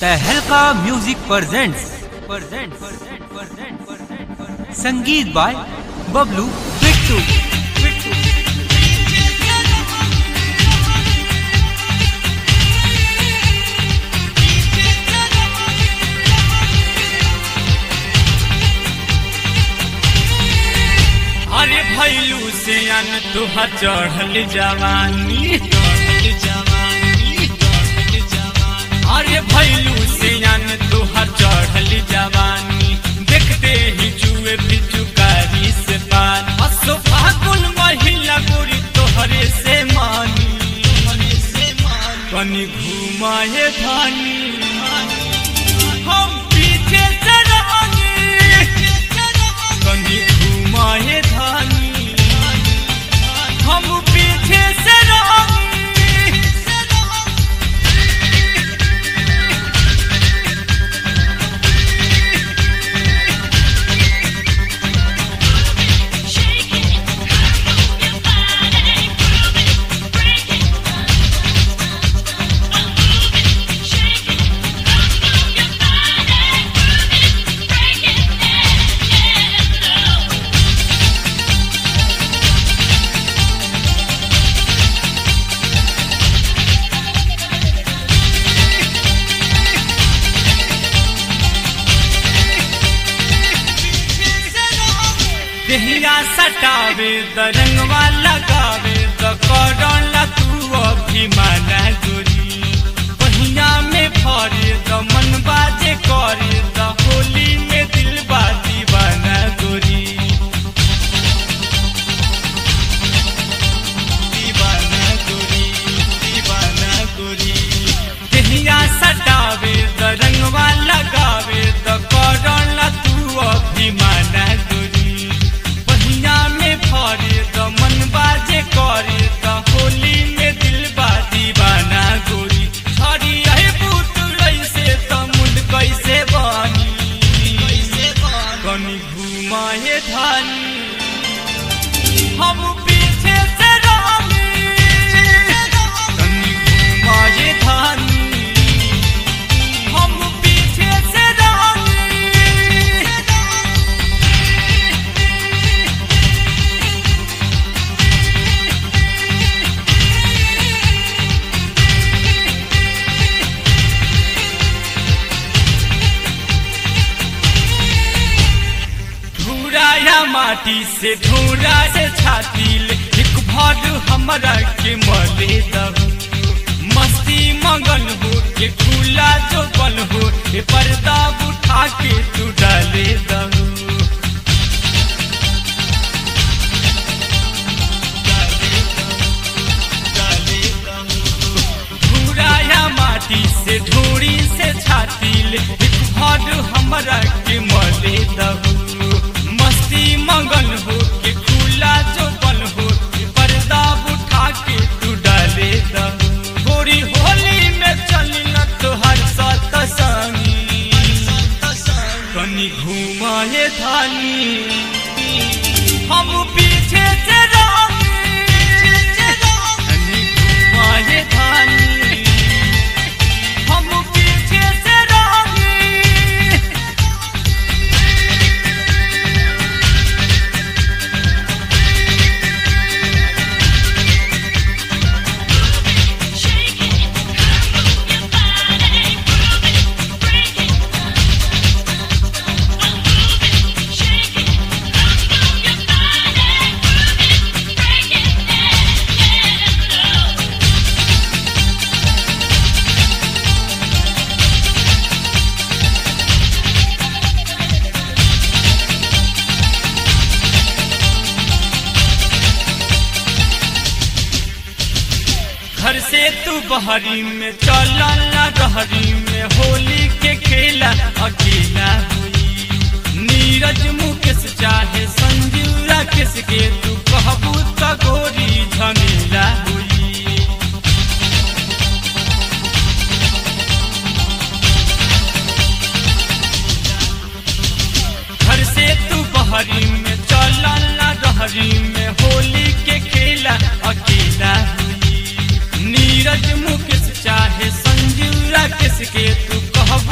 तहलका music presents संगीत by Bablu Bittu अरे भैलू से अन तुहा चढ़ल जवानी चढ़ल जवानी चढ़ल जवानी अरे भैलू से अन तुहा चढ़ल जवानी देखते ही जुए पिचुकारी से पान असो फागुन महिला गोरी तोहरे से मानी तोहरे से मानी कनी घुमाए धानी हम पीछे से रहांगे कनी घुमाए धानी हम पीछे से रहांगे देहिया सटावे द रंगवा लगावे द करला तू अभिमाना गोरी पहिया में भरे द मन बाजे करे द होली में दिल बाजी बना गोरी दीवाना गोरी दीवाना गोरी देहिया सटावे द रंगवा लगावे द करला तू अभिमाना गोरी पहिया में भरे द मन बाजे करे द होली में दिल बाजी बना गोरी हरी है पुत कैसे त मुंड कैसे बनी कैसे बनी कनी घुमाए धानी हम पीछे से रहांगे कनी घुमाए धानी हम पीछे से रहांगे धूरा या माटी से धूरा से छाती ले एक भर हमरा के मले दहू मस्ती मगन हो के खुला जो बन हो ए पर्दा उठा के तू डाले दहू धूरा या माटी से ढोरी से छाती ले एक भर हमरा के मले दहू मस्ती मगन हो के खुला जो बन हो के पर्दा उठा के तू डाले दहू गोरी होली में चली न तोहर सत संगी कनी घुमाए धानी हम पीछे से रहांगे कनी घुमाए धानी हम पीछे से रहांगे घर से तू बहरी में चला ना रहरी में होली के खेला अकेला हुई नीरज मुकेश चाहे संजूरा किस के तू कहबू त गोरी झमेला हुई घर से तू बहरी में चला ना रहरी में होली के खेला अकेला हुई नीरज मुकेश चाहे संजूरा किसके तू कहब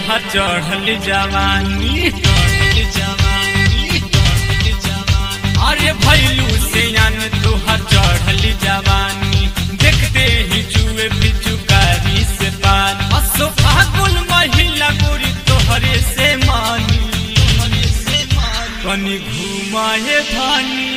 तोहर चढ़ल जवानी चढ़ल जवानी चढ़ल जवानी अरे भैलू से यान तोहर चढ़ल जवानी देखते ही जुए पिचुकारी से पार असो फागुन महिला गोरी तोहरे से मानी कनी घुमाए धानी